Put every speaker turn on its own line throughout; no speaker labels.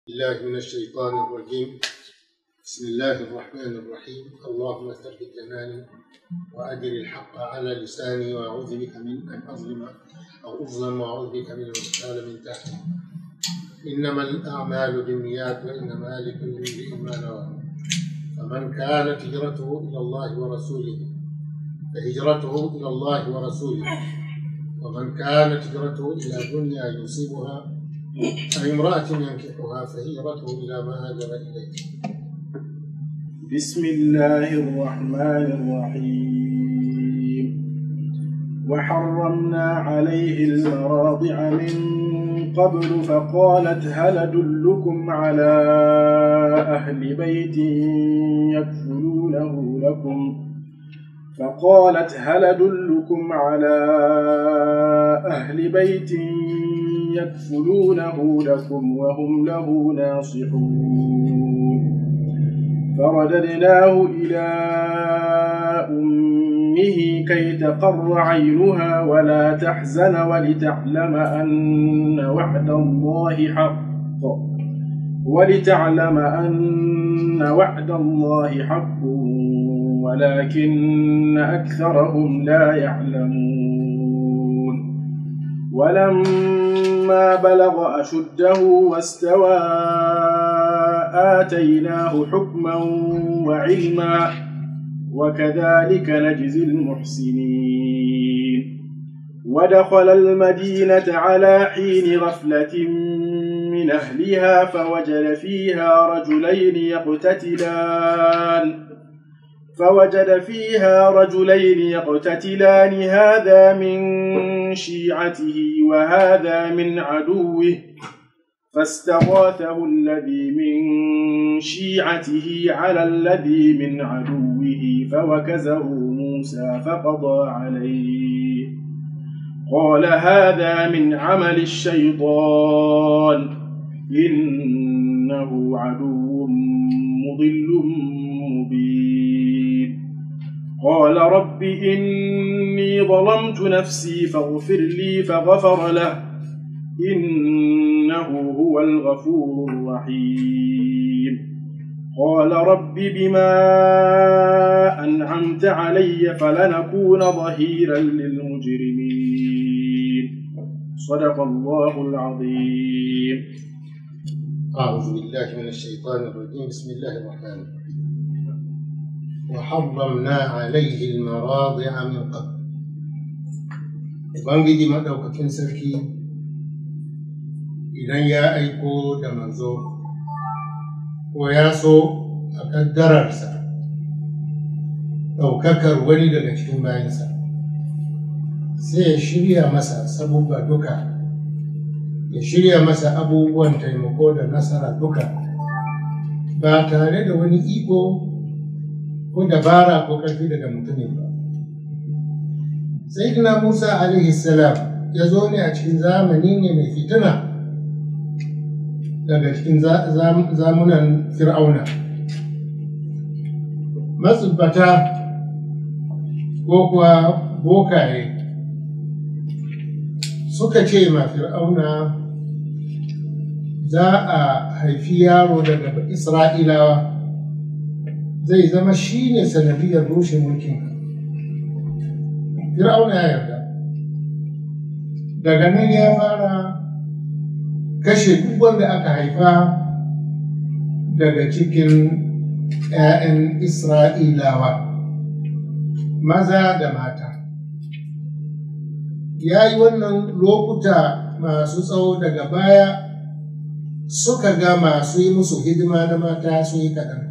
الله من الشيطان الرجيم بسم الله الرحمن الرحيم اللهم ثبت جناني وأدر الحق على لساني وأعوذ بك من أن أظلم أو أظلم وأعوذ بك من الغسال من تحتي إنما الأعمال بالنيات وإنما لكل امرئ ما نوى فمن كانت هجرته إلى الله ورسوله فهجرته إلى الله ورسوله ومن كانت هجرته إلى دنيا يصيبها أو امرأة ينكحها فهجرته إلى ما هاجر إليه
بسم الله الرحمن الرحيم وحرمنا عليه المراضع من قبل فقالت هل أدلكم على أهل بيت يكفلونه لكم فقالت هل أدلكم على أهل بيت يكفلونه لكم وهم له ناصحون فرددناه إلى أمه كي تقر عينها ولا تحزن ولتعلم أن وعد الله حق ولتعلم أن وعد الله حق ولكن أكثرهم لا يعلمون ولما بلغ أشده واستوى آتيناه حكما وعلما وكذلك نجزي المحسنين ودخل المدينة على حين غفلة من أهلها فوجد فيها رجلين يقتتلان فوجد فيها رجلين يقتتلان هذا من شيعته وهذا من عدوه فاستغاثه الذي من شيعته على الذي من عدوه فوكزه موسى فقضى عليه قال هذا من عمل الشيطان إنه عدو مضل مبين قال رب إني ظلمت نفسي فاغفر لي فغفر له إنه هو الغفور الرحيم قال رب بما أنعمت علي فلنكون ظهيرا للمجرمين صدق الله العظيم
أعوذ بالله من الشيطان الرجيم بسم الله الرحمن الرحيم وحرمنا عليه المراضع من قبل Ubangiji maɗaukakin sarki idan ya aiko da manzo ko ya so a ƙaddararsa ɗaukakar wani daga cikin bayansa sai ya shirya masa sabubba duka ya shirya masa abubuwan taimako da nasara duka ba tare da wani iko ko dabara ko ƙarfi daga mutumin ba sayyidina musa alaihi salam ya zo ne a cikin zamani ne mai fitina daga cikin zamunan fir'auna matsubbata ko kuwa bokaye suka ce ma fir'auna za a haifi yaro daga isra'ilawa zai zama shi ne sanadiyar rushe mulkin fir'auna ya yarda daga nan ya fara kashe duk wanda aka haifa daga cikin 'ya'yan isra'ilawa maza da mata ya yi wannan lokuta masu tsawo daga baya suka ga masu yi musu hidima na mata sun yi kaɗan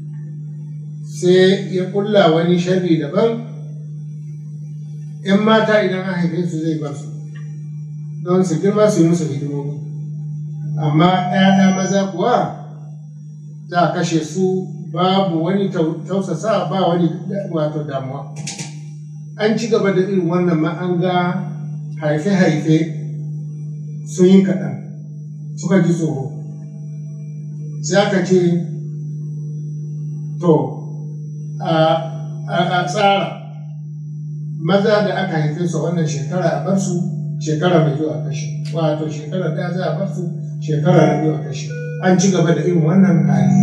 sai ya kulla wani sharri daban ‘yan mata idan an haife su zai bar su don su girma su yi musu hidimomi amma ‘ya'ya maza kuwa za a kashe su babu wani tausasa ba wani wato damuwa an ci gaba da irin wannan ma an ga haife-haife sun yi kaɗan suka ji tsoro sai aka ce to a tsara maza da aka haife su wannan shekara a bar su shekara mai zuwa kashe wato shekara ɗaya za a bar su shekara na biyu a kashe an ci gaba da irin wannan hali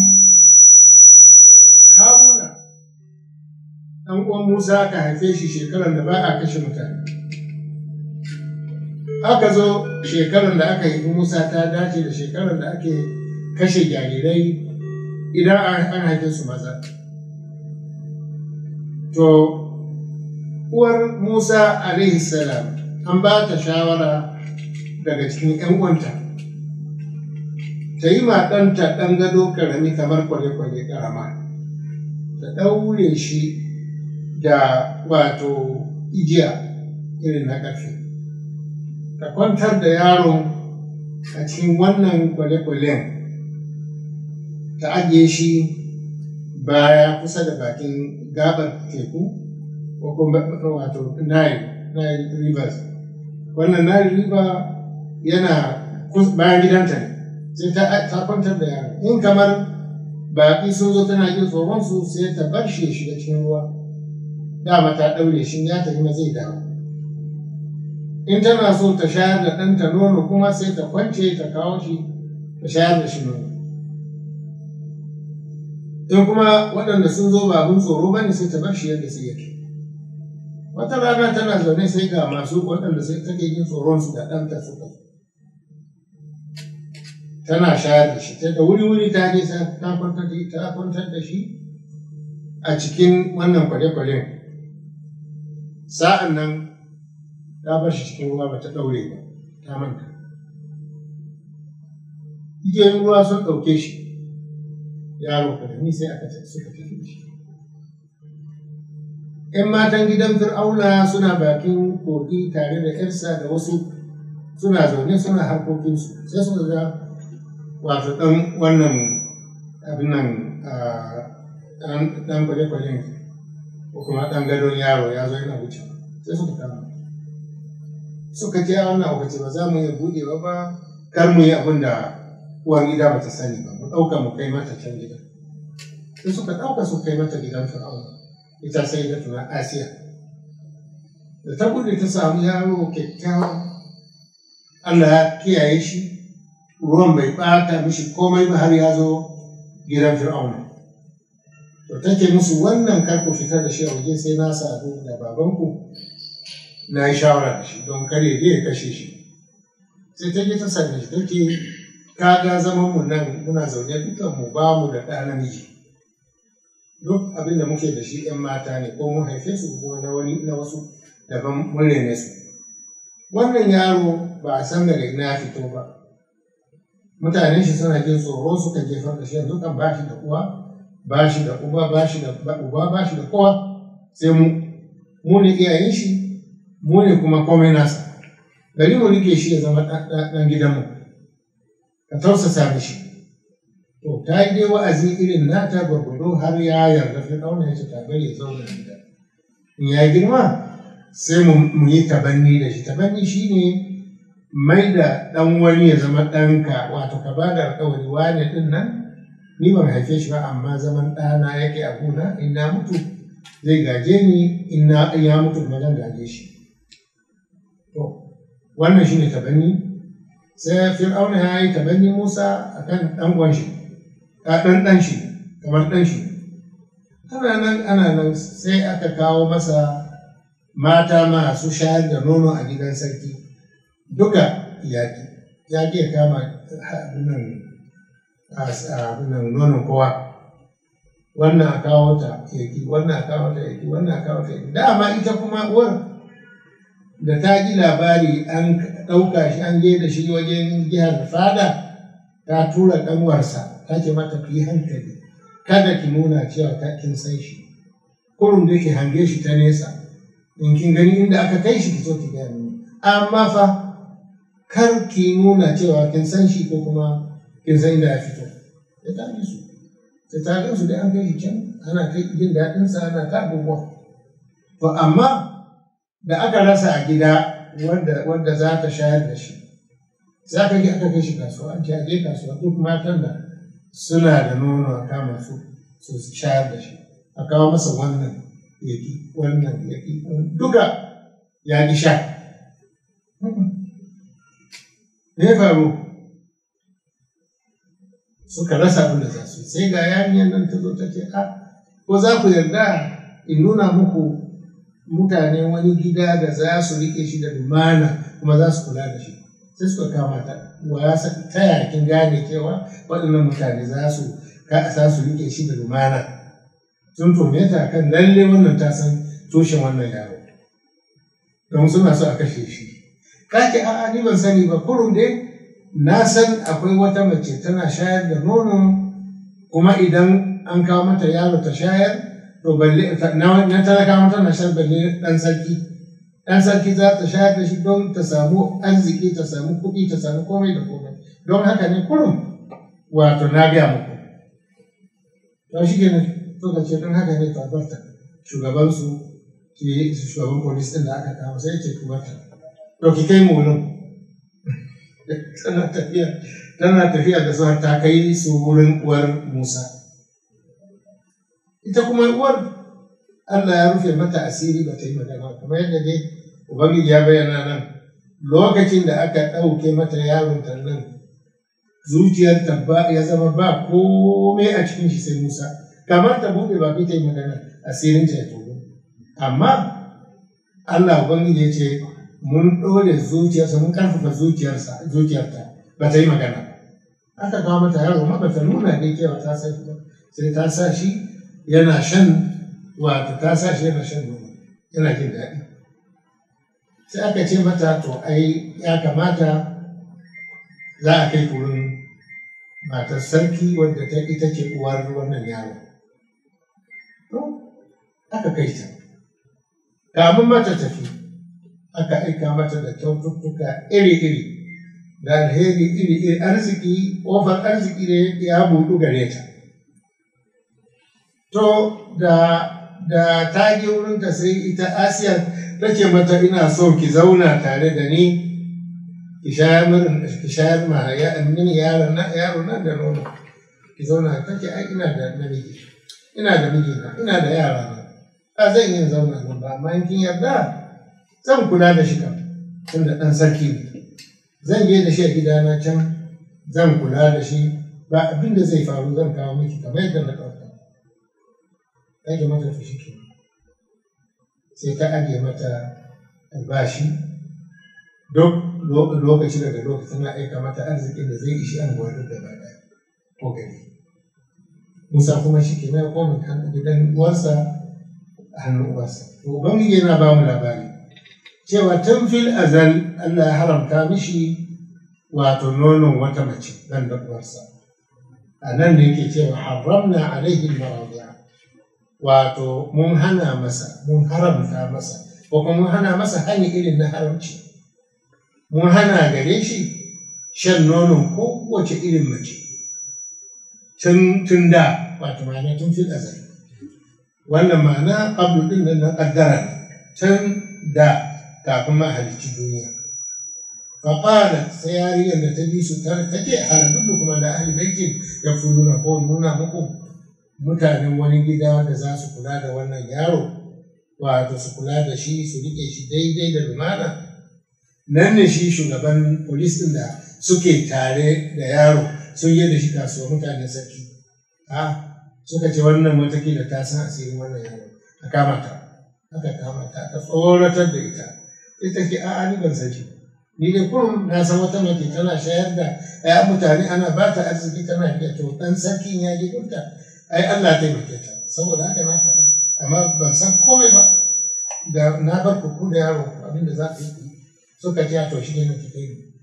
haruna ɗan uwan musa aka haife shi shekarar da ba a kashe mutane aka zo shekarar da aka haifi musa ta dace da shekarar da ake kashe jarirai idan an haife su maza to uwar musa alaihi salam an ba ta shawara daga cikin 'yan uwanta ta yi ma ɗanta ɗan gado karami kamar kwale-kwale karama ta ɗaure shi da wato igiya irin na ƙarfe ta kwantar da yaron a cikin wannan kwale-kwalen ta ajiye shi baya kusa da bakin gabar teku ko kuma wato Nile, Nile Rivers. Wannan Nile River yana bayan gidanta ne, sai ta kwantar da yaro. In kamar baƙi sun zo tana jin tsoron su sai ta bar shi ya shiga cikin ruwa. Dama ta ɗaure shi ya tafi ma zai dawo. In tana so ta shayar da ɗanta nono kuma sai ta kwance ta kawo shi ta shayar da shi nono. in kuma waɗanda sun zo ba abin tsoro ba ne sai ta bar shi yadda sai yake wata rana tana zaune sai ga masu waɗanda sai take jin tsoron su da ɗanta suka tana shayar da shi ta da wuri wuri ta je ta kwantar da ta kwantar da shi a cikin wannan kwale-kwalen sa'an nan ta bar shi cikin ruwa ba ta ɗaure ba ta manta igiyoyin ruwa sun ɗauke shi yaro karami sai aka suka tafi da shi. ‘Yan matan gidan Fir'auna suna bakin kogi tare da ‘yarsa da wasu suna zaune suna harkokinsu sai suka ga wato ɗan wannan abin nan ɗan kwale-kwalen ko kuma ɗan gadon yaro ya zo yana wuce sai suka kama. Suka ce a wannan lokaci ba za mu iya buɗewa ba kar mu yi abin da uwan gida ba ta sani ba mu ɗauka mu kai mata can gida sai suka ɗauka su kai mata gidan fir'auna ita sai da tuna asiya da ta gudu ta samu yaro kyakkyawa allah ya kiyaye shi ruwan bai ɓata mishi komai ba har ya zo gidan fir'auna to take musu wannan kar ku fitar da shi a waje sai na sadu da babanku na yi shawara da shi don kar ya je ya kashe shi sai ta je ta same shi take kaga zaman mu nan muna zaune dukan mu ba mu da ɗa namiji duk abin da muke da shi ‘yan mata ne ko mun haife su ko na wani na wasu daban mun rene su wannan yaro ba a san daga ina ya fito ba mutanen shi suna jin tsoro suka jefar da shi yanzu kan ba shi da uwa ba shi da uba ba shi da uba ba shi da kowa sai mu mu ne iyayen shi mu ne kuma komai nasa bari mu rike shi ya zama ɗan gidanmu ka tausasa mishi to ta yi dai wa'azi irin nata gwargwado har ya yarda fi ɗauna ya ce ta bari ya zauna gida in ya girma sai mu yi tabanni da shi tabanni shi ne mai da ɗan wani ya zama ɗanka wato ka ba da alƙawari wane ɗin nan ni ban haife shi ba amma zaman ɗana yake a gona in na mutu zai gaje ni in na ya mutu kuma zan gaje shi to wannan shi ne tabanni sai fir'auna ya yi tabanni musa a kan ɗan shi ɗan ɗan shi kamar ɗan shi ana nan ana nan sai aka kawo masa mata masu shayar da nono a gidan sarki duka yaƙi yaƙi ya kama abinan nonon kowa wannan a kawo ta yaƙi wannan a kawo ta yaƙi wannan a kawo ta yaƙi dama ita kuma uwar da ta ji labari an ɗauka shi an je da shi wajen jihar fada ta tura ƙanwarsa ta ce mata ki yi hankali kada ki nuna cewa ta kin san shi kurum da ke hange shi ta nesa in kin gani inda aka kai shi ki so ki gaya mini amma fa kar ki nuna cewa kin san shi ko kuma kin san inda ya fito ya ta bi su sai ta gan su dai an kai shi can ana kai jin daɗin sa ana ta abubuwa to amma da aka rasa a gida wanda wanda za ta shayar da shi sai aka je aka kai shi kasuwa an ce a je kasuwa duk matan da suna da nono a kama su su shayar da shi a kawo masa wannan yaki wannan yaki duka ya ki sha me faru suka rasa abin da za su yi sai ga yarinyar nan ta zo ta ce a ko za ku yarda in nuna muku mutane wani gida da za su rike shi da lumana kuma za su kula da shi sai suka kama ta wa ya sa ta yakin gane cewa waɗannan mutane za su za su rike shi da lumana sun tome ta kan lalle wannan ta san tushen wannan yaro don suna so a kashe shi kake a'a ni ban sani ba kurum dai na san akwai wata mace tana shayar da nono kuma idan an kawo mata yaro ta shayar to balle na talakawa tana shayar balle dan sarki dan sarki za ta shayar da shi don ta samu arziki ta samu kuɗi ta samu komai da komai don haka ne kurum wato na gaya muku to shi kenan to ka ce don haka ne ta barta shugabansu shugaban polis ɗin da aka kawo sai ce ku barta to ki kai mu wurin tana tafiya tana tafiya da su har ta kai su wurin uwar Musa ita kuma uwar Allah ya rufe mata asiri ba ta yi magana kamar yadda dai Ubangiji ya bayyana nan lokacin da aka ɗauke mata yaron ta nan zuciyarta ba ya zama ba komai a cikin shi sai Musa kamar ta buɗe ba ta yi magana asirin ta ya tono amma Allah Ubangiji ya ce mun ɗore zuciyarsa mun ƙarfafa zuciyarsa zuciyarta ba ta yi magana aka kawo mata yaro ma ba ta nuna dai cewa ta sa shi sai ta sa shi yana shan wato ta sa shi yana shan nono yana jin daɗi sai aka ce mata to ai ya kamata za a kai wurin matar sarki wadda ta ita ce uwar wannan yaro aka kai ta kamun mata tafi aka aika mata da kyaututtuka iri-iri da alheri iri-iri arziki ƙofar arziki ne ya buɗu gare ta to da da ta je wurinta sai ita asiya ta ce mata ina so ki zauna tare da ni ki shayar ki shayar ma ya mini yaro na yaro na da nono ki zauna ta ce ai ina da namiji ina da mijina ina da yara na ba zan yi zauna nan ba amma in kin yarda zan kula da shi kam tunda ɗan sarki ne zan je da shi a gidana can zan kula da shi ba abin da zai faru zan kawo miki kamar yadda na ɗauka aje mata ta shi ke sai ta aje mata albashi duk lokaci daga lokaci tana aika mata arzikin da zai ishi an gwadar da ba ɗaya ko gari musa kuma shi ke na koma gidan uwarsa a hannun uwarsa to ubangiji yana ba mu labari cewa tun fil azal Allah ya haramta mishi wato nonon wata mace nan da uwarsa a nan da yake cewa haramna alaihi maradiya wato mun hana masa mun haramta masa ko kuma mun hana masa hani irin na haramci mun hana gare shi shan nonon kowace irin mace tun tun da wato ma'ana tun fil azal wannan ma'ana qablu din nan na kaddara tun da kafin ma halicci duniya faƙalat sai yariyar da ta bi su ta take haladun kuma da ahli baitin ya fuluna ko nuna muku mutanen wani gida wanda za su kula da wannan yaro wato su kula da shi su rike shi daidai da lumana nan ne shi shugaban polis ɗin da suke tare da yaro sun yi da shi kasuwa mutanen sarki a suka ce wannan watakila ta san asirin wannan yaro a kama ta aka kama ta aka tsoratar da ita sai take a'a ni ban san shi ni dai kurum na san wata mace tana shayar da ya mutane ana ba ta arziki tana riƙe to dan sarkin ya ji gunta ai Allah taimake ta saboda haka na faɗa amma ban san komai ba da na bar ku da yaro abin da za ku yi suka ji to shi ne na kai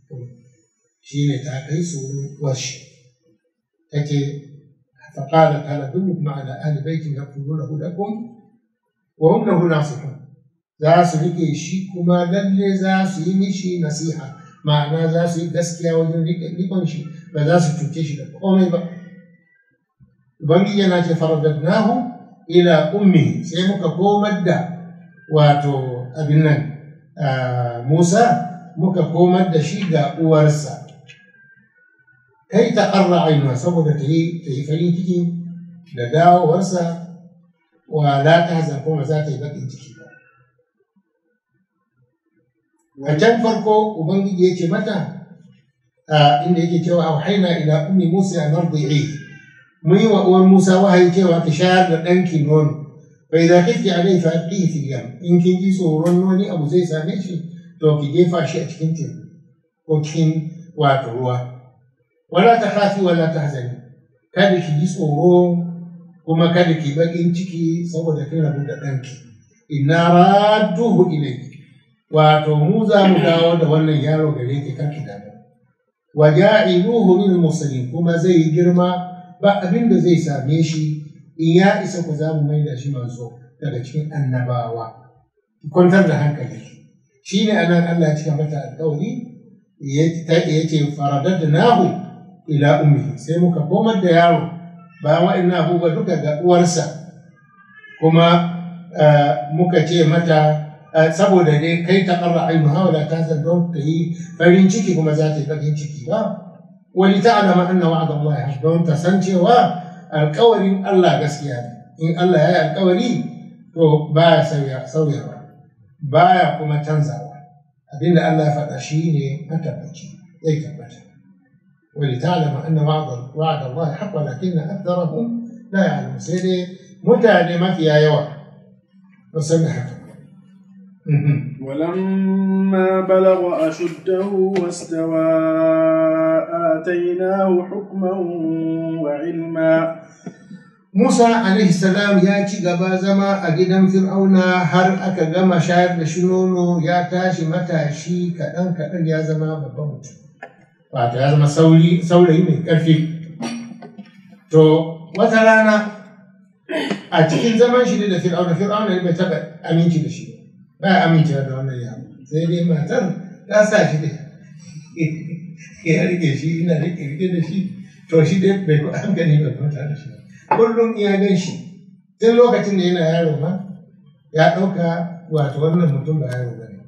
shi ne ta kai su washi take فقالت هل أدلكم على أهل بيت يقولونه لكم وهم له ناصحون za su rike shi kuma lalle za su yi mishi nasiha ma'ana za su yi gaskiya wajen rikon shi ba za su cuce shi da komai ba ubangiji yana ce faradadnahu ila ummi sai muka komar da wato abin nan musa muka komar da shi ga uwarsa kai ta ƙarra ainuwa saboda ta yi farin ciki da dawowarsa wa la ta hazan kuma za ta yi baƙin ciki ba a can farko ubangiji ya ce mata inda yake cewa auhaina ila ummi musa an ardi'i mun yi wa uwar musa wahayi cewa ta shayar da ɗanki nono fa idza khifti alayhi fa alqihi fil yam in kin ji tsoron wani abu zai same shi to ki jefa shi a cikin teku ko cikin wato ruwa wala ta khafi wala tahzani kada ki ji tsoro kuma kada ki bakin ciki saboda kin rabu da ɗanki inna radduhu ilayki wato mu za mu dawo da wannan yaro gare ki karki damu wa ja'iluhu min muslimin kuma zai girma ba abin da zai same shi in ya isa ku za mu mai da shi manzo daga cikin annabawa kwantar da hankali shi ne anan Allah ya cika mata alƙawari ya ce faradadnahu ila ummi sai muka komar da yaro bayan waɗannan abubuwa duka ga uwarsa kuma muka ce mata saboda dai kai ta ƙarra ainu hawala ta san don ta yi farin ciki kuma za ta yi farin ciki ba wani ta alama anna wa'ada Allah ya don ta san cewa alƙawarin Allah gaskiya ne in Allah ya yi alƙawari to baya sauyawa baya kuma canzawa abinda Allah ya faɗa shi ne matabbaci zai tabbata wani ta alama anna wa'ada Allah ya haƙwa lakin na aktarahum la ya'lamu sai dai mutane mafiya yawa ba san da haka
ولما بلغ أشده واستوى آتيناه حكما وعلما
Musa alaihi salam ya ci gaba zama a gidan Fir'auna har aka gama shayar da shi nono ya tashi matashi kaɗan kaɗan ya zama babban mutum. Wato ya zama saurayi mai ƙarfi. To wata rana a cikin zaman shi da Fir'auna Fir'auna bai taɓa aminci da shi ba ya amincewa da wannan yaro sai dai matar ta sa shi da ya rike shi ina rike rike da shi to shi dai bai hankali bai kwanta da shi kullum iya gan shi tun lokacin da yana yaro ma ya ɗauka wato wannan mutum ba yaro ba ne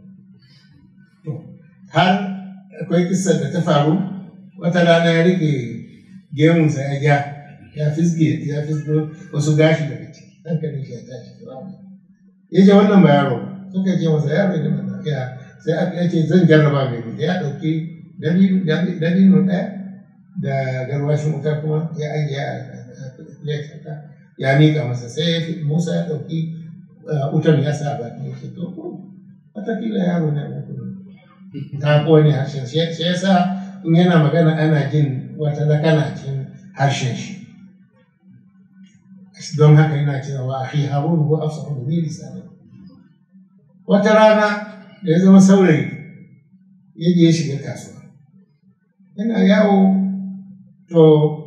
har akwai kisar da ta faru wata rana ya rike gemunsa ya ja ya fisge ya fisgo wasu gashi daga ciki hankalin shi ya tashi ya ce wannan ba yaro ba suka ce masa yaro ne mana ya sai aka ce zan jarraba mai ya ɗauki dabino ɗaya da garwashin wuta kuma ya ajiye a ya miƙa masa sai musa ya ɗauki wutan ya sa ba ya ce to watakila yaro ne uku ta kone harshen shi ya sa in yana magana ana jin wata lakana cikin harshen shi don haka yana cewa akhi harun huwa afsahu bi lisani wata rana da ya zama saurayi ya je ya shiga kasuwa yana yawo to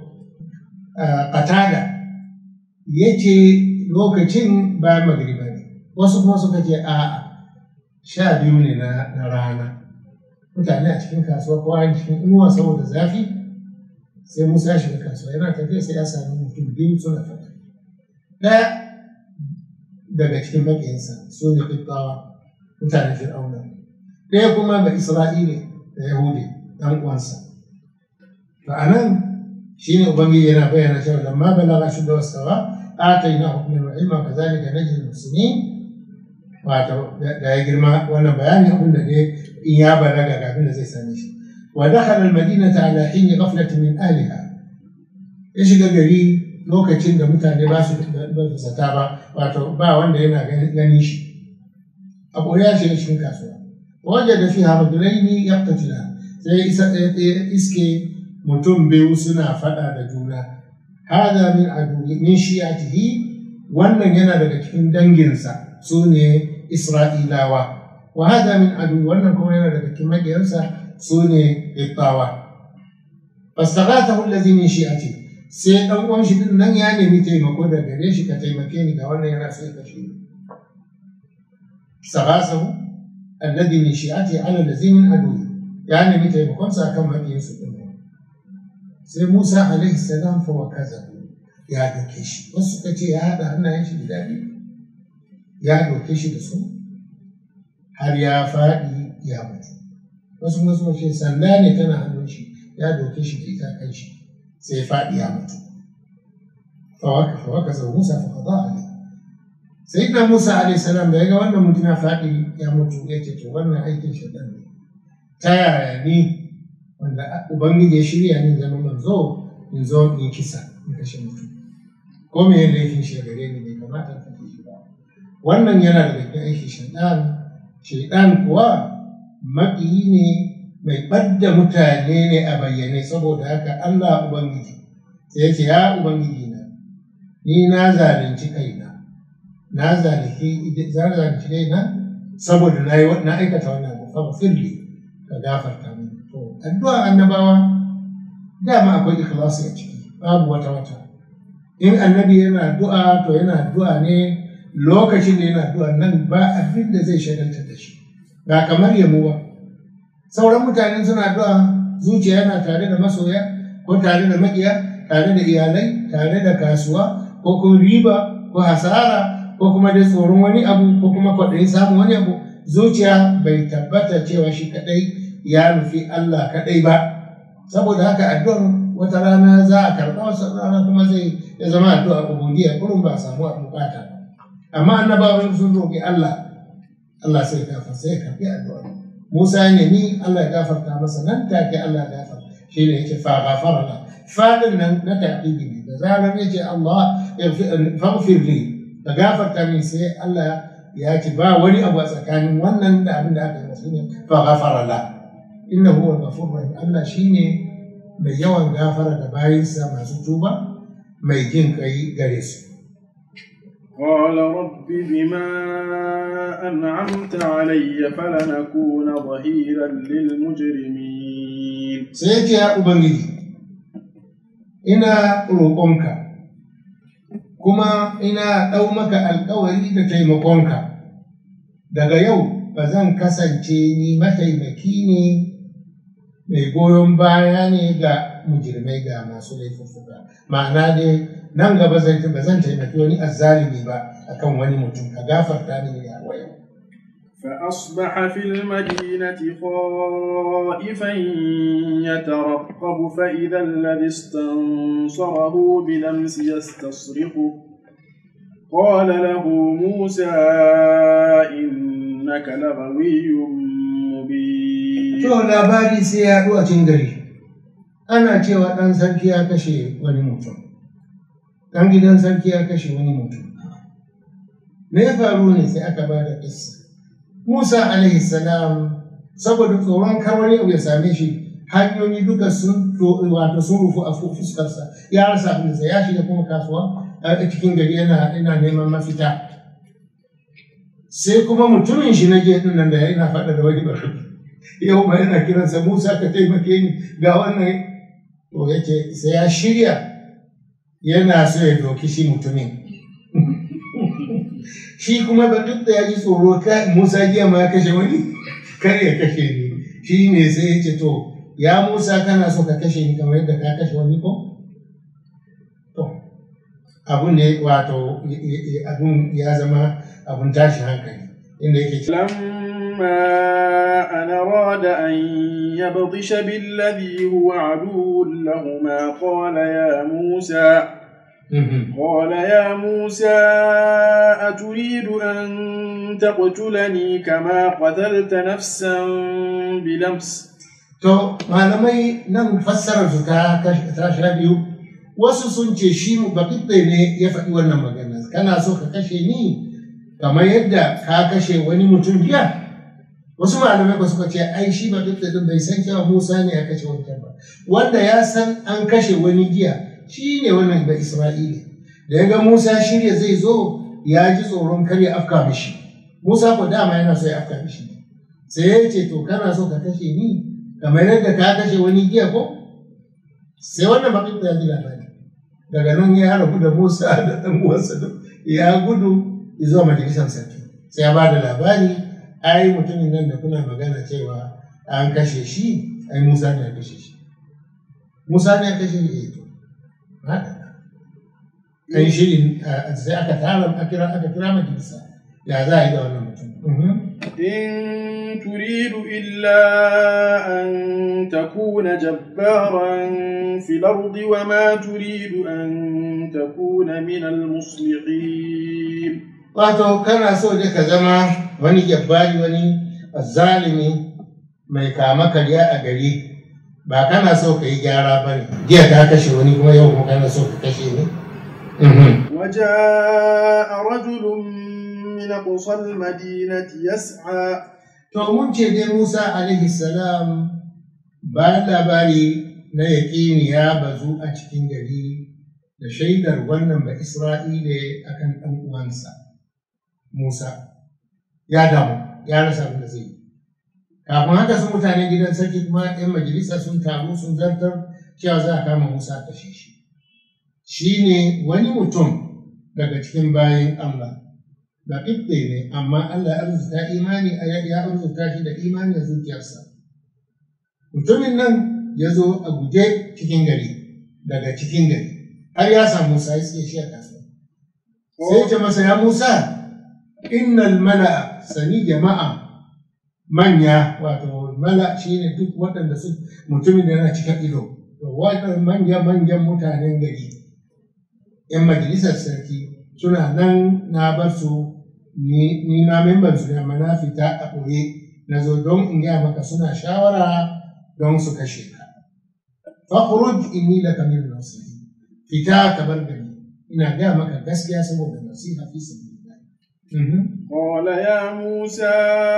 katada ya ce lokacin bayan magriba ne wasu kuma suka ce a'a sha biyu ne na rana mutane a cikin kasuwa ko a cikin inuwa saboda zafi sai musa ya shiga kasuwa yana tafiya sai ya sami mutum biyu suna fata ɗaya daga cikin maƙiyansa su ne ƙiƙawa mutanen fir'auna ɗaya kuma ba isra'ile da yahudi ɗan uwansa to a nan shi ne ubangiji yana bayyana cewa lamma balaga shi da wasawa ataina hukmin wa ilma kazalika najzi muslimin wato da ya girma wannan bayani abin da ne in ya balaga ga abin da zai same shi wa dakhala al-madinata ala hin ghaflatin min ahliha ya shiga gari lokacin da mutane ba su zata ba wato ba wanda yana gani shi abu ya shiga cikin kasuwa wajen da fi hamadulaini ya katila sai isa iske mutum biyu suna faɗa da juna hada min adu min shi'atihi wannan yana daga cikin danginsa su ne isra'ilawa wa hada min adu wannan kuma yana daga cikin magiyansa su ne ittawa fastaghathahu allazi min shi'atihi sai ɗan uwan shi din nan ya nemi taimako da gare shi ka taimake ni ga wannan yana sai ka shi sagasahu alladhi min shi'ati ala allazi min adu ya nemi taimakon sa kan mabiyin su din sai Musa alaihi salam fa wa kaza ya doke shi wasu suka ce ya hada hannayen shi guda biyu ya doke shi da su har ya faɗi ya mutu wasu kuma suka ce sanda ne tana hannun shi ya doke shi da ita kan shi sai faɗi ya mutu fawaka sau musa fa qada alai sai da musa alaihi salam da ya ga wannan mutum ya faɗi ya mutu ya ce to wannan aikin shaitan ne ta yaya ni wanda ubangiji ya shirya ni zama manzo in zo in kisa in kashe mutum ko me laifin shi gare ni bai kamata in kashe shi ba wannan yana daga cikin aikin shaidan shaidan kuwa maƙiyi ne mai ɓadda mutane ne a bayyane saboda haka Allah ubangiji sai ya ce ya ubangiji na ni na zalunci kaina na zalunci zalunci kaina saboda na yi na aikata wannan abu fa firli ka gafarta min to addu'a annabawa dama akwai ikhlasi a ciki babu wata wata in annabi yana addu'a to yana addu'a ne lokacin da yana addu'a nan ba abin da zai shagaltar da shi ba kamar yamo ba sauran mutane suna addu'a zuciya yana tare da masoya ko tare da makiya tare da iyalai tare da kasuwa ko kuma riba ko hasara ko kuma dai tsoron wani abu ko kuma kwaɗayin samun wani abu zuciya bai tabbata cewa shi kaɗai ya nufi Allah kaɗai ba saboda haka addu'ar wata rana za a karɓa wasu rana kuma zai ya zama addu'a ubudiyya kurum ba a samu a bukata amma annabawan sun roƙi Allah Allah sai gafa sai karɓi addu'a Musa ya nemi Allah ya gafarta masa nan take Allah ya gafarta shi ne yake fa gafara la fadin nan na taqibi ne da zarar yace Allah faghfir li ka gafarta min sai Allah ya ce ba wani abu a tsakanin wannan da abin da aka yi masa ne fa ghafara la innahu huwal ghafurur rahim Allah shine mai yawan gafara da bayinsa masu tuba mai jin kai gare su
قال رب بما أنعمت علي فلنكون ظهيرا للمجرمين
sai ce ya ubangiji ina roƙonka kuma ina ɗau maka alkawari da taimakonka daga yau ba zan kasance ni mataimaki ne mai goyon baya ne ga mujirmai ga masu laifuffuka ma'ana dai nan gaba zai ba zan taimaki wani azzalimi ba akan wani mutum ka gafarta ni ya wayo
فأصبح في المدينة خائفا يترقب فإذا الذي استنصره بلمس يستصرخه قال له موسى إنك لغوي مبين
to labari sai ya a cikin gari ana cewa ɗan sarki ya kashe wani mutum ɗan gidan sarki ya kashe wani mutum me ya faru ne sai aka ba da ƙissa Musa alaihi salam saboda tsoron kar wani abu ya same shi hanyoyi duka sun wato sun rufu a fuskarsa ya rasa abin da ya shiga kuma kasuwa a cikin gari yana ina neman mafita sai kuma mutumin shi na je din nan da yana faɗa da wani bari yau ba yana kiransa Musa ka taimake ni ga wannan to yake sai ya shirya yana so ya doki shi mutumin shi kuma ba duk da ya ji tsoro ka Musa jiya ma ya kashe wani kar ya kashe ni shi ne sai ya ce to ya Musa kana so ka kashe ni kamar yadda ka kashe wani ko to abun ne wato abun ya zama abun tashin hankali inda yake
لما أن أراد أن يبطش بالذي هو عدو لهما قال يا موسى قال يا موسى أتريد أن تقتلني كما قتلت نفسا بلمس
To, malamai nan fassarar su ta sha biyu, wasu sun ce shi baƙiɗe ne ya faɗi wannan magana, kana so ka kashe ni kamar yadda ka kashe wani mutum jiya? Wasu malamai ba suka ce, ai shi baƙiɗe ɗin bai san cewa Musa ne ya kashe wancan ba, wanda ya san an kashe wani jiya shi ne wannan ba Isra'ili. Da ya ga Musa shirya zai zo ya ji tsoron kar ya afka mishi. Musa ko dama yana so ya afka mishi. Sai ya ce to kana so ka kashe ni kamar yadda ka kashe wani giya ko? Sai wannan bakin ya ji labari. Daga nan ya rabu da Musa da ɗan uwansa ya gudu zuwa majalisar sarki. Sai ya ba da labari ai mutumin nan da kuna magana cewa an kashe shi ai Musa ne ya kashe shi. Musa ne ya kashe shi to. Haka. Kan shirin sai aka tara aka kira aka kira majalisa. Ya za a yi da wannan mutum.
إن تريد إلا أن تكون جبارا في الأرض وما تريد أن تكون من المصلحين
Wato, kana so dai ka zama wani jabbari wani zalimi mai kama karya a gari, ba kana so ka yi gyara ba ne jiya ka kashe wani kuma yau kuma kana so ka kashe ne Mhm.
وجاء رجل من أقصى المدينة يسعى
to mun ce dai Musa alaihi salam bayan labari na yaƙini ya bazu a cikin gari da shaidar wannan ba Isra'ile akan ɗan uwansa Musa ya damu ya rasa abin da zai yi kafin haka sun mutanen gidan sarki kuma 'yan majalisa sun taru sun zartar cewa za a kama Musa a kashe shi shi ne wani mutum daga cikin bayan Allah da ɗiɗɗe ne amma Allah ya arzuta imani ya arzuta shi da imani a zuciyarsa mutumin nan ya zo a guje cikin gari daga cikin gari har ya samu Musa ya tsaye shi a kasuwa sai ya ce masa ya Musa innal mala'a sani jama'a manya wato mala shine duk waɗanda su mutumin da yana cikin ido to waɗannan manya manyan mutanen gari yan majalisar sarki suna nan na bar su ni ni ma memban su ne amma na fita a ɓoye na zo don in gaya maka suna shawara don su kashe ka fakhruj inni laka min nasihi fita ka bar gari ina gaya maka gaskiya saboda nasiha fi sabilillah Mhm.
قال يا موسى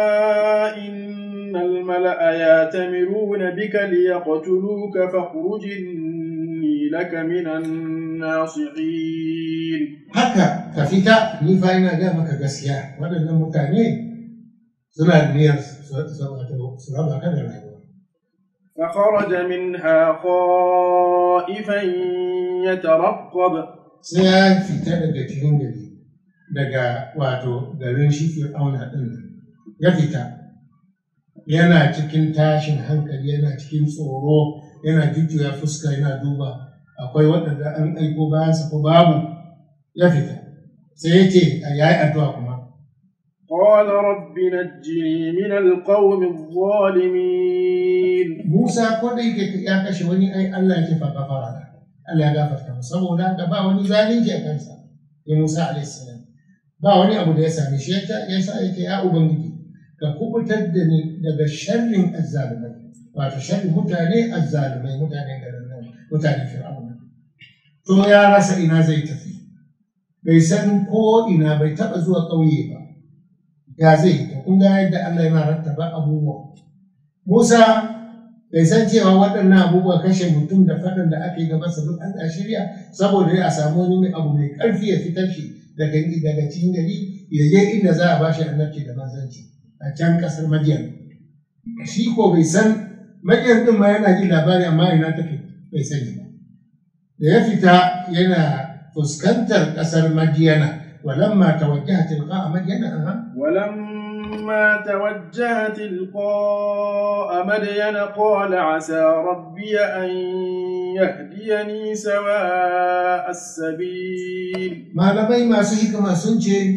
إن الملأ ياتمرون بك ليقتلوك فاخرج إني لك من الناصحين
haka ka fita ni fa ina gaya maka gaskiya waɗannan mutane suna da niyyar su su- wato su raba ka da rayuwa
فخرج منها خائفا يترقب
sai ya fita daga cikin gari daga wato garin shi fir'auna ɗin nan ya fita yana cikin tashin hankali yana cikin tsoro yana jujjuya fuska yana duba akwai waɗanda an aiko bayansa ko babu ya fita sai ya ce a yayi addu'a kuma
قال رب نجني من القوم الظالمين
Musa ko da yake ya kashe wani ai Allah ya ce fa gafara da Allah ya gafarta masa saboda haka ba wani zalunci a kansa ya Musa alaihi salam ba wani abu da ya same shi ya ya sa yake ya ubangiji ka kubutar da ni daga sharrin azzalumai wato sharrin mutane azzalumai mutanen garin nan mutanen fir'auna to ya rasa ina zai tafi bai san ko ina bai taba zuwa ƙauye ba ya zai to kun ga yadda Allah yana rattaba abubuwa Musa bai san cewa waɗannan abubuwa kashe mutum da faɗin da ake gaba sa duk an shirya saboda a samu wani abu mai ƙarfi ya fitar shi daga daga cikin gari ya je inda za a bashi annabci da manzanci a can ƙasar Madiyan shi ko bai san Madiyan din ma yana jin labari amma ina take bai sani ba da ya fita yana fuskantar ƙasar Madiyana walamma tawajjaha tilqa Madiyana aha
ولما توجه تلقاء مدين قال عسى ربي أن يهديني سواء السبيل
malamai masu hikima sun ce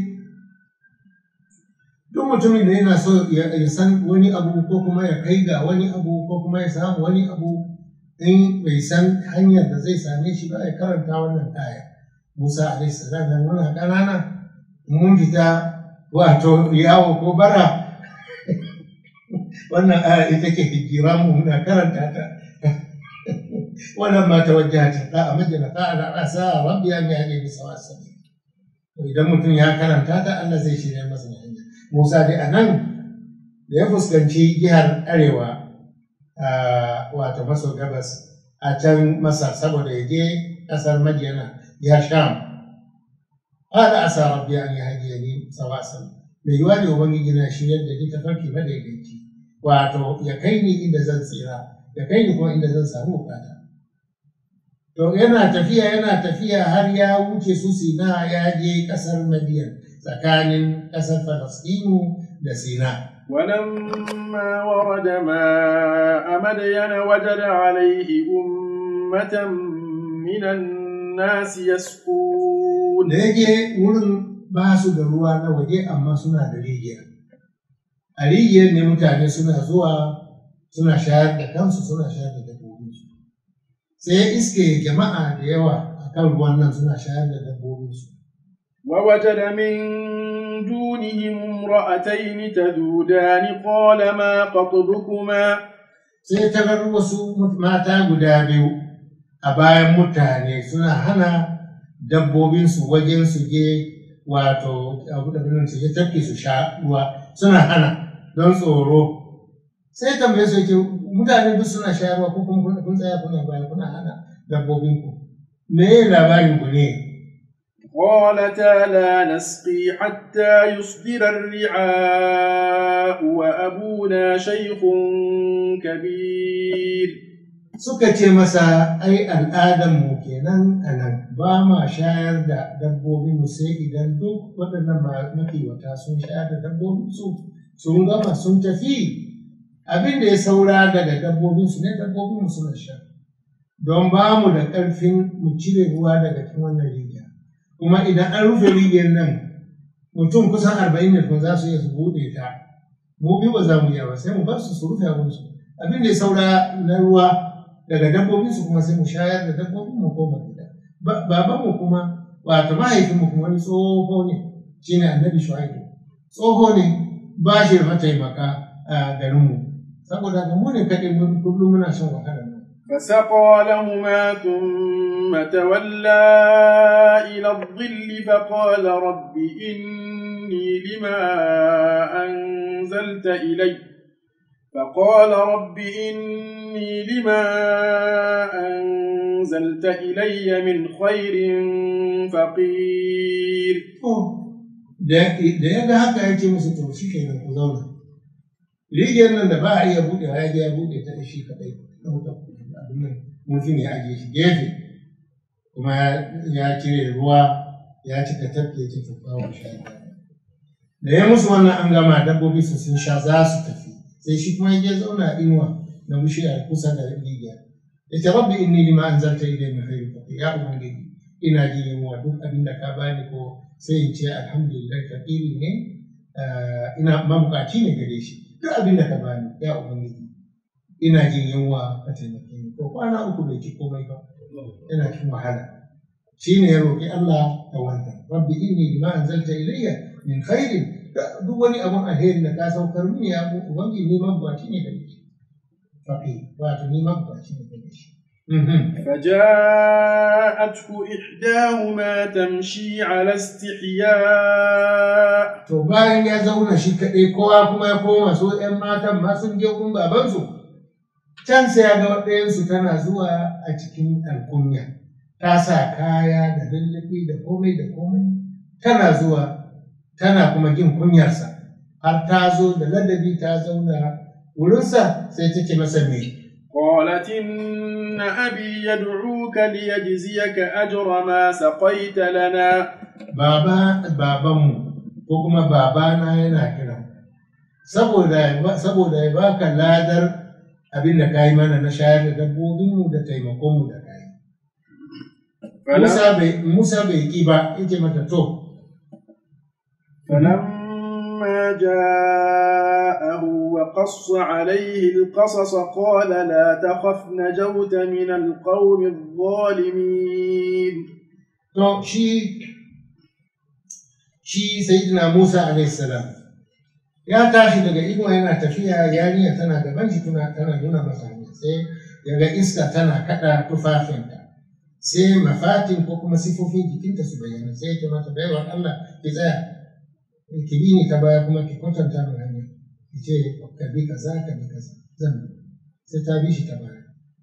duk mutumin da yana so ya ya san wani abu ko kuma ya kai ga wani abu ko kuma ya samu wani abu in bai san hanyar da zai same shi ba ya karanta wannan aya musa alaihi salam da muna ƙanana mun fita wato yawo ko bara wannan aya ita ke hijira mu muna karanta ta ولما توجه تلقاء مدين قال عسى ربي ان يهديني سواء السبيل idan mutum ya karanta ta Allah zai shirya masa da hanya Musa dai a nan da ya fuskanci jihar arewa wato maso gabas a can masa saboda ya je ƙasar Madiyana ya sham hada asa rabbi an yahdiyani sawa sabil mai yiwa ne ubangiji na shiryar da ni tafarki madaidaici wato ya kai ni inda zan tsira ya kai ni kuma inda zan samu bukata To yana tafiya yana tafiya har ya wuce su Sina ya je ƙasar Madiyan tsakanin ƙasar Falasɗinu da Sina.
ولما ورد ماء مدين وجد عليه أمة من الناس يسقون
Da ya je wurin ba su da ruwa na waje amma suna da rijiya. A rijiyar ne mutane suna zuwa suna shayar da kansu suna shayar da dabbobinsu. Sai ya iske jama'a da yawa a kan ruwan nan suna shayar da dabbobinsu.
ووجد من دونهم امرأتين تذودان قال ما خطبكما
sai ta bar wasu mata guda biyu a bayan mutane suna hana dabbobinsu wajen su je wato abu da nan su je tafki su sha ruwa suna hana don tsoro sai tambaye su yake mutane duk suna sha ruwa ko kuma kun tsaya kuna baya kuna hana dabbobinku me labarin ku ne
قالتا لا نسقي حتى يصدر الرعاء وأبونا شيخ كبير
suka ce masa ai al'adarmu kenan a nan ba ma shayar da dabbobinmu sai idan duk waɗannan makiwata sun shayar da dabbobinsu sun gama sun tafi abin da ya saura daga dabbobinsu ne dabbobinmu suna sha don ba mu da ƙarfin mu cire ruwa daga cikin wannan rijiya kuma idan an rufe rijiyar nan mutum kusan arba'in da kuma za su iya su buɗe ta mu biyu ba za mu iya ba sai mu bar su su rufe abinsu abin da ya saura na ruwa daga dabbobinsu kuma sai mu shayar da dabbobin mu koma gida babanmu kuma wato mahaifinmu kuma wani tsoho ne shine annabi shu'aibu tsoho ne ba shi da mataimaka a garinmu saboda ga mu ne kaɗai kullum muna shan wahala nan
فسقى لهما ثم تولى إلى الظل فقال رب إني لما أنزلت إلي فقال رب إني لما أنزلت إلي من خير فقير
da ya ga haka ya ce musu to shi kenan ku zauna rijiyar nan da ba a iya buɗe ya ya buɗe ta shi kaɗai ɗauka abin nan mutum ya ajiye shi gefe kuma ya cire ruwa ya cika tafi ya ce to kawo sha da ya musu wannan an gama dabbobi su sun sha za su tafi sai shi kuma ya zauna inuwa na bishiya kusa da rijiya ya ce rabbi inni lima anzalta ilayya min khairin faqir ya ubangiji ina ji yunwa duk abin da ka bani ko sai in ce alhamdulillah fakiri ne ina mabukaci ne gare shi duk abin da ka bani ya ubangiji ina jin yunwa ka taimake ni ko kwana uku bai ci komai ba yana cikin wahala shi ne ya roƙi Allah da wannan rabbi inni lima anzalta ilayya min khairin duk wani abun alheri da ka saukar mini ya ubangiji ni mabukaci ne gare shi fakir wato ni mabukaci ne gare shi
فجاءته إحداهما تمشي على استحياء
To bayan ya zauna shi kaɗai kowa kuma ya koma so ‘yan matan ma sun je gun babansu, can sai ya ga ɗayansu tana zuwa a cikin alkunya, ta sa kaya da lullubi da komai da komai, tana zuwa tana kuma jin kunyarsa, har ta zo da ladabi ta zauna wurinsa sai take masa me.
قالت إن أبي يدعوك ليجزيك أجر ما سقيت لنا
Baba babanmu ko kuma babana yana kira. Saboda saboda ya baka ladar abin da ka yi mana na shayar da dabbobinmu da taimakonmu da ka yi. Musa bai Musa bai ki ba yake mata to
فلما جاءه وقص عليه القصص قال لا تخف نجوت من القوم الظالمين
to shi shi sayyidina Musa alaihi salam ya tashi daga inuwa yana tafiya yarinya tana gaban shi tana tana nuna masa hanya sai ya ga iska tana kada tufafinta sai mafatin ko kuma sifofin jikinta su bayyana sai ya ce mata baiwar Allah ki tsaya ki bi ni ta baya kuma ki kwatanta min hanya ki ce ka bi kaza ka bi kaza zan bi sai ta bi shi ta baya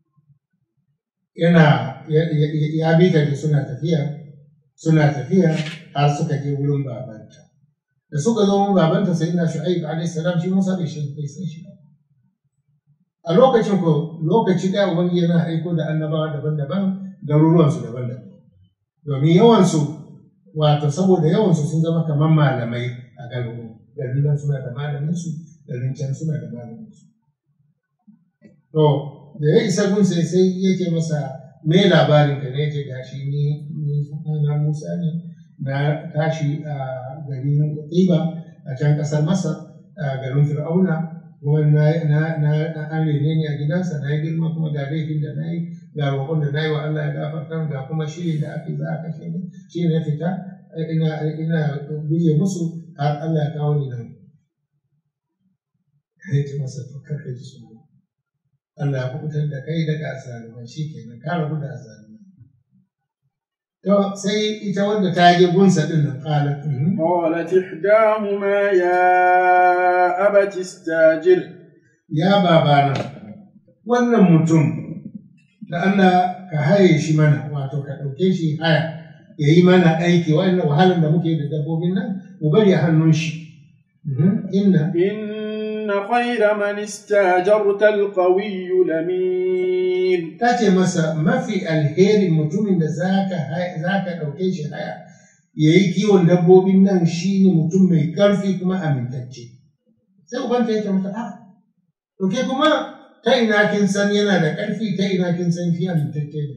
yana ya bi ta da suna tafiya suna tafiya har suka je wurin babanta da suka zo wurin babanta sai ina shu'aib alaihi salam shi Musa bai shi bai san shi ba a lokacin ko lokaci ɗaya ubangiji yana aiko da annabawa daban-daban garuruwansu daban-daban domin yawansu wato saboda yawansu sun zama kamar malamai a garin garin nan suna da malaminsu garin can suna da malaminsu to da ya isa gun sai sai yake masa me labarin ka ne yake gashi ni ni na Musa ne na tashi a garin Tsiba a can kasar Masar a garin Fir'auna kuma na na na an rene ni a gidansa na yi girma kuma ga laifin da na yi ga roƙon da na yi wa Allah ya gafarta ga kuma shirin da aka yi za a kashe ni shi ne fita ina ina guje musu har Allah ya kawo ni nan ya ce masa to kar ka ji tsoro Allah ya kubutar da kai daga azalumai shi kenan ka rabu da azalumai to sai ita wanda ta je gunsa din nan qalat
قالت إحداهما يا أبت استاجر
ya babana wannan mutum da Allah ka haye shi mana wato ka ɗauke shi haya ya yi mana aiki wannan wahalar da muke da dabbobin nan mu bari a hannun shi inna
إن خير من استاجرت القوي الأمين
ta ce masa mafi alherin mutumin da za ka ɗauke shi haya ya yi kiwon dabbobin nan shi ne mutum mai ƙarfi kuma amintacce sai ubanta ya ce mata a to ke kuma ta ina kin san yana da ƙarfi ta ina kin san shi amintacce ne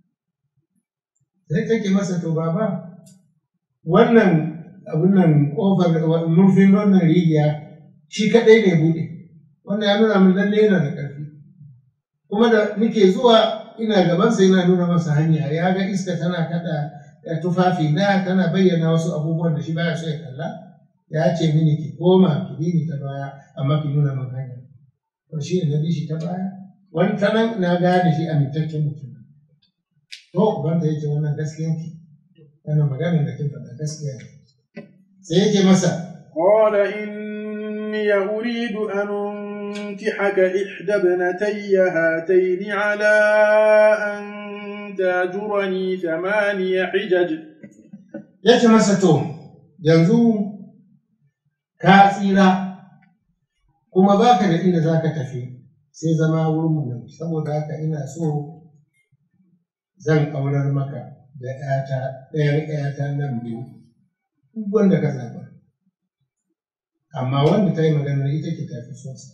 sai take masa to baba wannan abin nan ƙofar murfin wannan rigiya shi kaɗai ne buɗe wannan ya nuna min lalle yana da ƙarfi kuma da nake zuwa ina gabansa yana nuna masa hanya ya ga iska tana kada tufafi na tana bayyana wasu abubuwan da shi baya so ya kalla ya ce mini ki koma ki bi ni ta baya amma ki nuna min hanya to shi ne na bi shi ta baya wani ta nan na gane shi amintaccen mutum to ubanta ya ce wannan gaskiyan ki wannan maganar da kin faɗa gaskiya ne sai yake masa
قال إني أريد أن أنكحك إحدى ابنتي هاتين على أن تاجرني ثماني حجج
ya ce masa to yanzu ka tsira kuma baka da inda za ka tafi sai zama wurin nan saboda haka ina so zan aurar maka da ‘yata ɗayan ‘yata nan biyu duk wanda ka zaɓa amma wanda ta yi magana ita ke tafi sonsa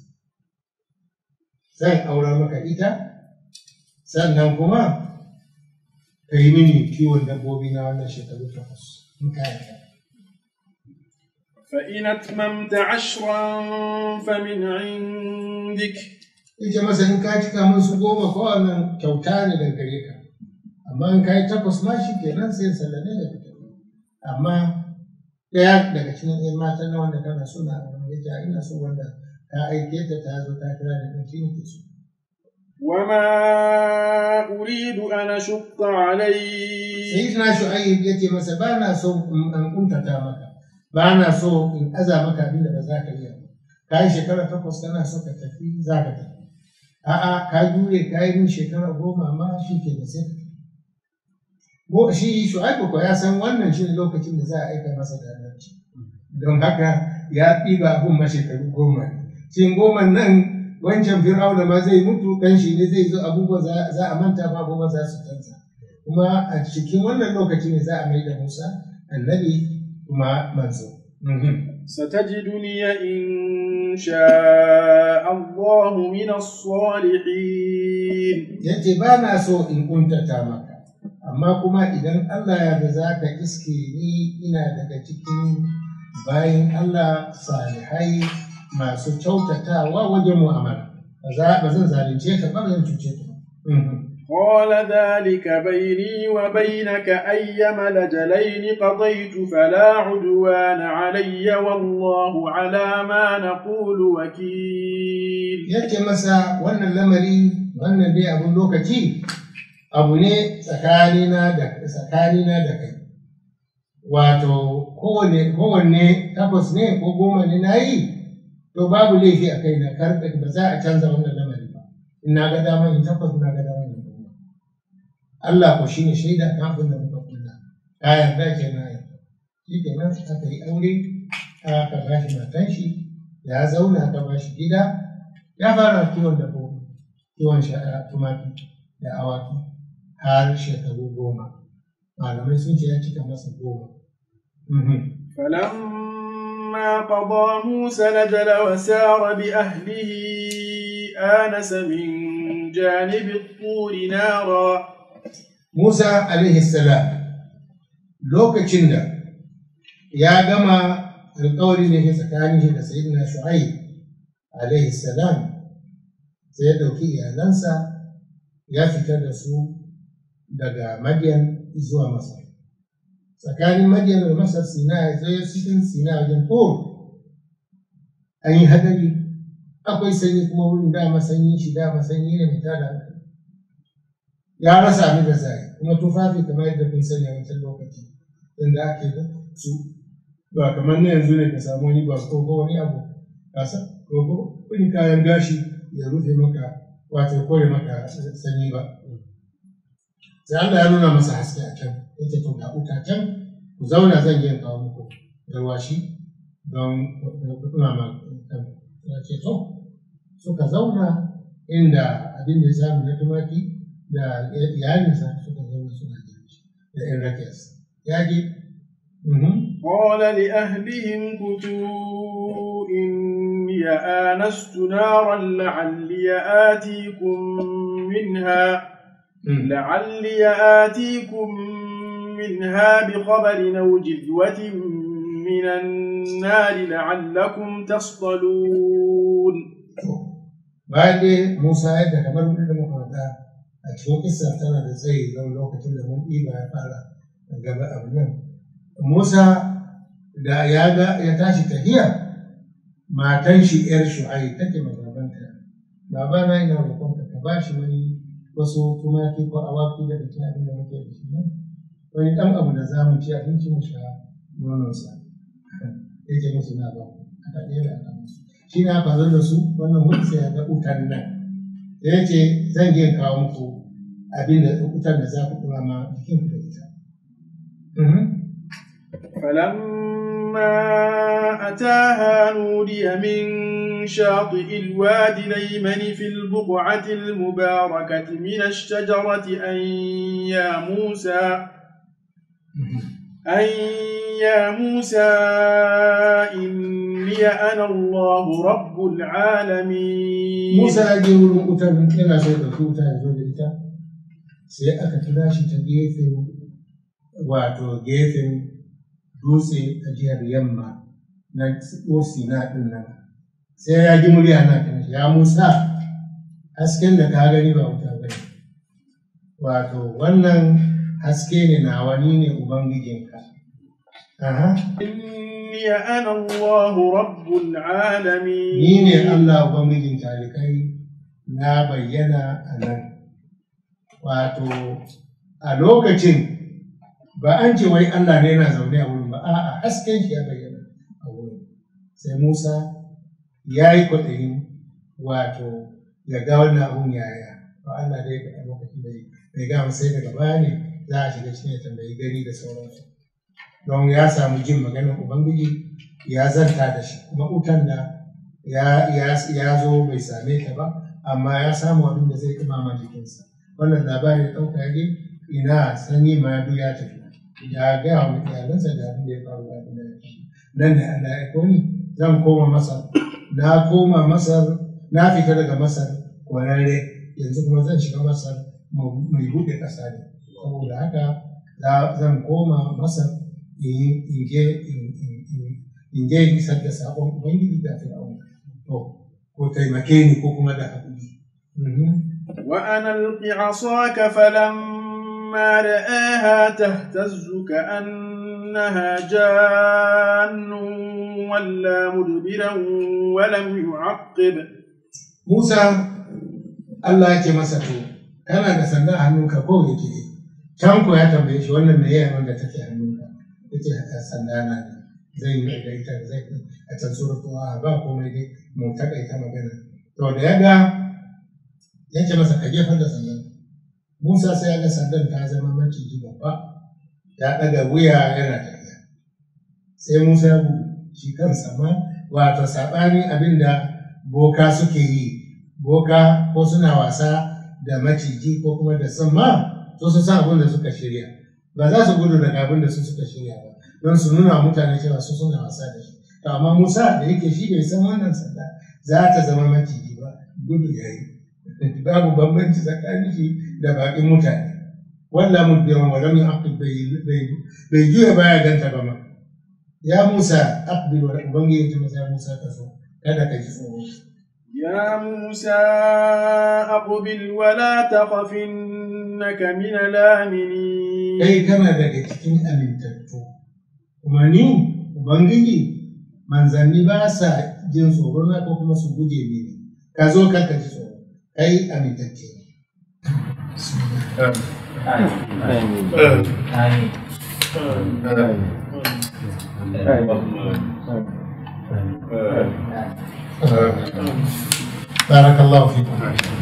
zan aurar maka ita sannan kuma ka yi mini kiwon dabbobi na wannan shekaru takwas in ka yarda
فإن أتممت عشرا فمن عندك
ita masa in ka cika min su goma ko wannan kyauta ne daga gare ka amma in ka yi takwas ma shi kenan sai sallame da fita amma ɗaya daga cikin ɗan matan na wanda kana so na wani ya ina so wanda ta aike ta ta zo ta kira da ɗan shi so
وما أريد أن أشق عليك
sai na shu'ayyib ya ce masa ba na so in an kuntata maka ba na so in aza maka abin da ba za ka iya ba ka yi shekara takwas kana so ka tafi za ka tafi a'a ka jure ka yi min shekara goma ma shi ke da sai ka tafi Ko shi shu'aibu ko ya san wannan shi ne lokacin da za a aika masa da annabci don haka ya ɗiba abun ma shekaru goma cikin goma nan wancan fir'auna ma zai mutu kan shi ne zai zo abubuwa za za a manta ba abubuwa za su canza kuma a cikin wannan lokaci ne za a mai da Musa annabi kuma manzo.
ستجدني إن شاء الله من الصالحين
Ya ce ba na so in kuntata maka, amma kuma idan Allah ya da za ka iske ni ina daga cikin bayan Allah salihai masu kyautatawa wajen mu'amala. Ba za- ba zan zalunce ka ba ba zan cuce ka ba.
قال ذلك بيني وبينك أيما لجلين قضيت فلا عدوان علي والله على ما نقول وكيل
ya ce masa wannan lamari wannan dai abun lokaci abu ne tsakanina da tsakanina da kai wato kowane kowanne takwas ne ko goma ne na yi to babu laifi a kai na karɓe ba za a canza wannan lamari ba in na ga dama in takwas na ga dama in goma Allah ko shine shaida kan abin da muka kula ka yarda ke na yarda shi ke nan aka yi aure aka ba shi matan shi ya zauna aka ba shi gida ya fara kiwon dabbobi kiwon sha- tumaki da awaki har shekaru goma malamai sun ce ya cika masa goma Mhm.
فلما قضى موسى الأجل وسار بأهله آنس من جانب الطور نارا
Musa alaihi salam lokacin da ya gama alkawari da ke tsakanin shi da sayyidina Shu'aib alaihi salam sai ya ɗauki iyalansa ya fitar da su daga Madian zuwa Masar. Tsakanin Madian da Masar Sina ya zo cikin Sina wajen Tur an yi hadari akwai sanyi kuma wurin dama sanyi shi dama sanyi ne mai tada hankali ya rasa abin da zai kuma tufafi kamar yadda kun sani a wancan lokaci inda ake da su ba kamar na yanzu ne ka samu wani ba ko wani abu kasa ko wani kayan gashi ya rufe maka wato kore maka sanyi ba sai Allah ya nuna masa haske a can yace to ga uta can ku zauna zan je kawo muku garwashi don ɗumama kan ya ce to suka zauna inda abin da ya samu na tumaki da iyalinsa suka zauna suna girki da ‘yan rakiyarsa ya je
قال لأهلهم كتوا إني آنست نارا لعلي آتيكم منها لعلي آتيكم منها بخبر أو جذوة من النار لعلكم تصطلون
bayan dai Musa yadda kamar mun da muka faɗa a cikin kissa tana da tsayi don lokacin da mun ɗiba ya fara gaba abu nan Musa da ya ga ya tashi tafiya matan shi ‘yar shu'ai take ma babanta baba na ina roƙon ka ka bashi wani wasu tumaki ko awaki da cikin abin da muke da shi nan wani ɗan abu da za mu ci abinci mu sha nononsa yake musu na ba aka ɗaya aka musu shi na faru da su wannan mutu sai ya ga utan nan da ya ce zan je kawo muku abin da utan da za ku ɗora ma jikin ku da ita.
فلما أتاها نودي من شاطئ الوادي الأيمن في البقعة المباركة من الشجرة أن يا موسى أن يا موسى إني أنا الله رب العالمين
موسى يجي wurin utan yana so da tuta ya zo da ita sai aka kira shi ta gefen wato gefen dutse a jihar yamma na Sina ɗin nan sai ya ji murya na kan ya Musa hasken da ka gani ba wuta ba ne wato wannan haske ne nawa ni ne ubangijinka
إني أنا الله رب العالمين
ni ne Allah ubangijin talikai na bayyana a nan wato a lokacin ba an ce wai Allah ne yana zaune a wurin ba a'a hasken shi ya bayyana a wurin sai Musa ya yi kwaɗayin wato ya ga wannan abun yaya ba Allah dai a lokacin bai bai ga sai daga baya ne za a shiga cikin ya tambayi gani da sauransu don ya samu jin maganar Ubangiji ya zanta da shi kuma utan da ya, ya, zo bai same ta ba amma ya samu abin da zai imama jikinsa wannan labari da ɗauka ya ina sanyi ma ya tafi ya gaya wa iyalansa da abin da ya faru da abin da ya faru nan da Allah ya koni zan koma masar na koma masar na fita daga masar kwararre yanzu kuma zan shiga masar mai buɗe ƙasa ne saboda haka zan koma masar in je in je in isar da saƙon ubangiji da fir'auna to ko taimake ni ko kuma da haƙuri
وأنا ألق عصاك فلما رآها تهتز كأنها جان ولا مدبرا ولم يعقب
موسى الله ya ce masa to kana da sanda a hannunka ko yake can ko ya tambaye shi wannan me yayin wanda take hannunka yace sanda na ne zai yi da ita zai a can suratu a ba komai dai mu takaita magana to da ya ga ya ce masa ka jefar da sandan Musa sai ya ga sandan ta zama maciji babba ya ɗaga wuya yana tafiya sai Musa ya gudu shi kansa ma wato saɓani abin da boka suke yi boka ko suna wasa da maciji ko kuma da sama to su san abin da suka shirya ba za su gudu daga abin da su suka shirya ba don su nuna mutane cewa su suna wasa da shi to amma Musa da yake shi bai san wannan sanda za ta zama maciji ba gudu ya yi babu bambanci tsakanin shi da baƙin mutane walla mudbiran wa lam yaqib bai juya baya ganta ba ma ya Musa aqbil wa ubangiji ta masa Musa ka so kada ka ji tsoro
يا موسى أقبل ولا تخف إنك من الآمنين
kai kana daga cikin amintattu kuma ni ubangiji manzanni ba sa jin tsoro na ko kuma su guje mini ka zo kanka ji tsoro kai amintacce ne بارك الله فيكم